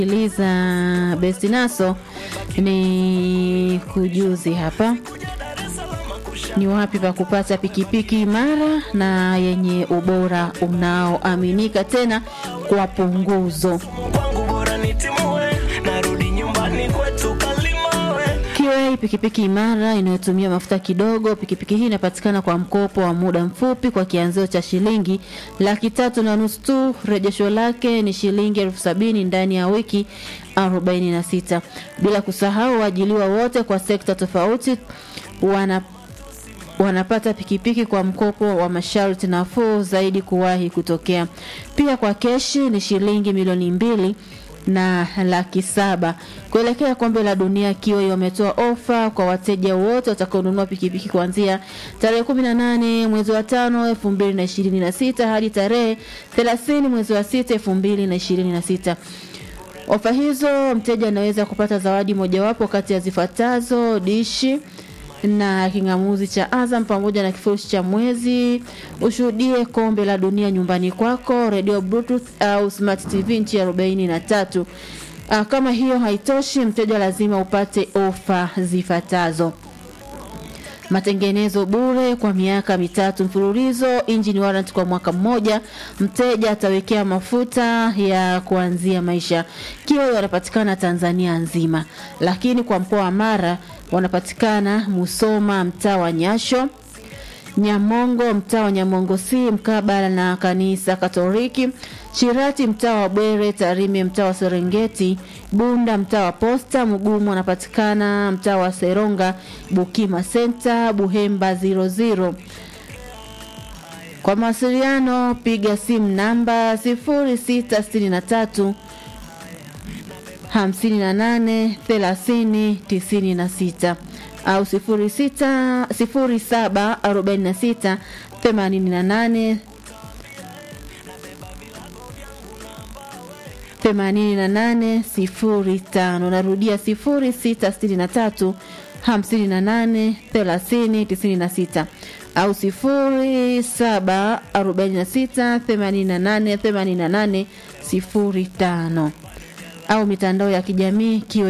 Eliza Bestinaso ni kujuzi hapa ni wapi pa kupata pikipiki imara na yenye ubora unaoaminika tena kwa punguzo. kwangu bora nitimue narudi nyumbani kwetu kalimawe QA pikipiki imara inayotumia mafuta kidogo. Pikipiki hii inapatikana kwa mkopo wa muda mfupi kwa kianzio cha shilingi laki tatu na nusu tu. Rejesho lake ni shilingi elfu sabini ndani ya wiki 46, bila kusahau waajiliwa wote kwa sekta tofauti wana wanapata pikipiki kwa mkopo wa masharti nafuu zaidi kuwahi kutokea. Pia kwa keshi ni shilingi milioni mbili na laki saba. Kuelekea kombe la dunia, Kiwi wametoa ofa kwa wateja wote watakaonunua pikipiki kuanzia tarehe 18 mwezi wa tano 2026 hadi tarehe 30 mwezi wa sita 2026. Ofa hizo mteja anaweza kupata zawadi mojawapo kati ya zifuatazo: dishi na king'amuzi cha Azam pamoja na kifurushi cha mwezi. Ushuhudie kombe la dunia nyumbani kwako, radio bluetooth au smart tv nchi ya 43. Ah, Kama hiyo haitoshi, mteja lazima upate ofa zifuatazo: matengenezo bure kwa miaka mitatu mfululizo, engine warrant kwa mwaka mmoja, mteja atawekea mafuta ya kuanzia maisha. Kiwa wanapatikana Tanzania nzima, lakini kwa mkoa wa Mara wanapatikana Musoma, mtaa wa Nyasho, Nyamongo, mtaa wa Nyamongo C mkabala na kanisa Katoliki, Shirati, mtaa wa Bwere, Tarime, mtaa wa Serengeti, Bunda, mtaa wa Posta, Mugumu wanapatikana mtaa wa Seronga, Bukima Center, Buhemba 00. Kwa mawasiliano piga simu namba 0663 58 30 96 au 06 07 46 88 88 05. Narudia 0663 58 30 96 au 07 46 88 88 05 au mitandao ya kijamii kiwe